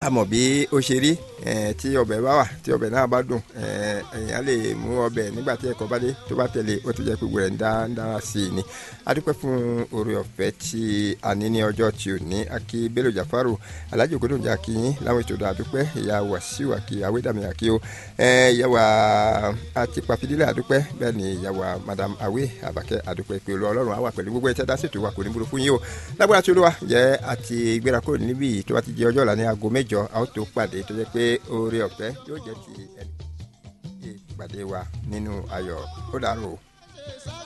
a mọ̀ bí ó ṣe rí eh, tí ọbẹ̀ bá wà tí ọbẹ̀ náà bá dùn eh, èèyàn lè mú ọbẹ̀ nígbà tí ẹ̀kọ́ bá dé tó bá tẹ̀lé ó ti jẹ́ pé gbogbo rẹ̀ ń dá ń dára sí i ni a dúpẹ́ fún oore ọ̀fẹ́ tí a ní ní ọjọ́ tí ò ní akí Bello Jafaru Alhaji Ògúndùnjà akínyín láwọn ètò ìdá àdúpẹ́ ìyá Wàsíù àkí Awédàmí àkí o eh, ìyá wa àti Pàfidílẹ̀ àdúpẹ́ bẹ́ẹ̀ ni ìyá wa Madam Awé Àbàkẹ́ àdúpẹ́ pé olú Ọlọ́run á wà pẹ̀lú gbogbo ẹ̀tẹ́ dásètò wa kò ní burú fún yín o lágbára tí olúwa jẹ́ àti gbéra kúrò níbí yìí tó bá ti jẹ́ ọjọ́ ọ̀la ní aago mẹ́jọ a ó tó pàdé tó jẹ́ pé oore ọ̀fẹ́ yóò jẹ́ ti ẹni ìpàdé wa nínú ayọ̀ ó dàrú o.